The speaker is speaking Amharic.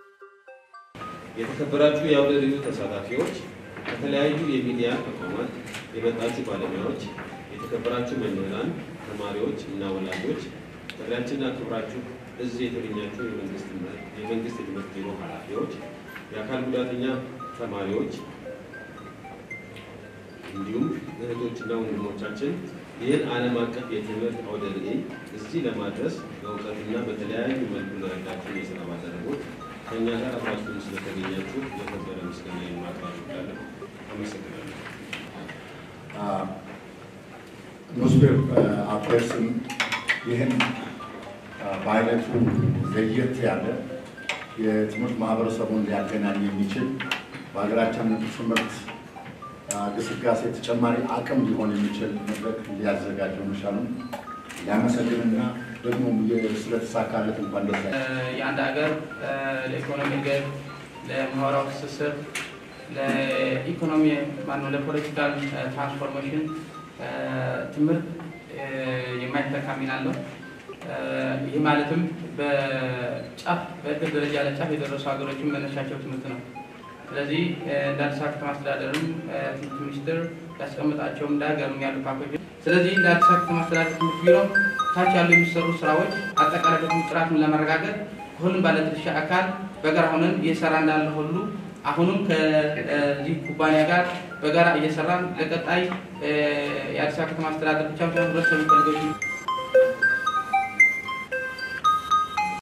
የተከበራችሁ የአውደ ርዕዩ ተሳታፊዎች፣ ከተለያዩ የሚዲያ ተቋማት የመጣችሁ ባለሙያዎች፣ የተከበራችሁ መምህራን፣ ተማሪዎች እና ወላጆች፣ ጥሪያችንን አክብራችሁ እዚህ የተገኛችሁ የመንግስት የትምህርት ቢሮ ኃላፊዎች፣ የአካል ጉዳተኛ ተማሪዎች እንዲሁም እህቶችና ወንድሞቻችን ይህን ዓለም አቀፍ የትምህርት አውደ ርዕይ እዚህ ለማድረስ በእውቀትና በተለያዩ መልኩ ለረዳችሁ የስራ ባልደረቦች ከእኛ ጋር አብራችሁን ስለተገኛችሁ የከበረ ምስጋና ማቅረብ እወዳለሁ። አመሰግናለሁ። ኒውስፔር አፕሬስም ይህን በአይነቱ ለየት ያለ የትምህርት ማህበረሰቡን ሊያገናኝ የሚችል በሀገራችን ትምህርት ግስጋሴ ተጨማሪ አቅም ሊሆን የሚችል መድረክ ሊያዘጋጀው መቻሉን ሊያመሰግንና ደግሞ ስለተሳካለት እንኳን ደስ የአንድ ሀገር ለኢኮኖሚ እድገት፣ ለማህበራዊ ትስስር፣ ለኢኮኖሚ ማነው ለፖለቲካል ትራንስፎርሜሽን ትምህርት የማይተካ ሚና አለው። ይህ ማለትም በጫፍ በእድገት ደረጃ ለጫፍ የደረሱ ሀገሮችን መነሻቸው ትምህርት ነው። ስለዚህ እንደ አዲስ አበባ ከተማ አስተዳደርም ትምህርት ሚኒስቴር ያስቀምጣቸው እንደ ሀገርም ያሉ ፓኬጆች ስለዚህ እንደ አዲስ አበባ ከተማ አስተዳደር ትምህርት ቢሮ ታች ያሉ የሚሰሩ ስራዎች አጠቃላይ በትምህርት ጥራቱን ለማረጋገጥ ከሁሉም ባለድርሻ አካል በጋራ ሆነን እየሰራ እንዳለ ሁሉ አሁንም ከዚህ ኩባንያ ጋር በጋራ እየሰራን ለቀጣይ የአዲስ አበባ ከተማ አስተዳደር ብቻ ሳይሆን ህብረተሰቡ ፈልገው